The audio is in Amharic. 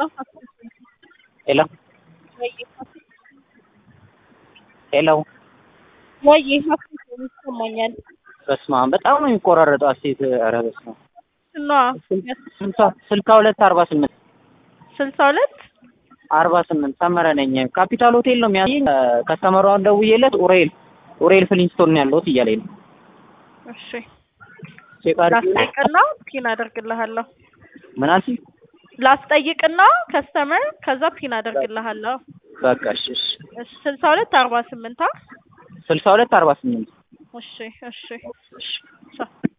ሄሎ ሄሎ ወይ ይሰማኛል። በስመ አብ በጣም ነው የሚቆራረጠው። አሴት ኧረ በስመ አብ እና ስልሳ ስልሳ ሁለት አርባ ስምንት ስልሳ ሁለት አርባ ስምንት ሰመረ ነኝ። ካፒታል ሆቴል ነው የሚያሳየኝ። ከስተመሯን ደውዬለት ኡሬል ኡሬል ፍሊንስቶን ነው ያለሁት እያለኝ ነው። እሺ ቼክ አድርጊ። ላስጠይቅና ፒን አደርግልሃለሁ። ምን አልሽኝ? ላስጠይቅና ከስተመር ከዛ ፒን አደርግልሃለሁ። በቃ እሺ እሺ እሺ ስልሳ ሁለት አርባ ስምንት ስልሳ ሁለት አርባ ስምንት እሺ እሺ እሺ ቻው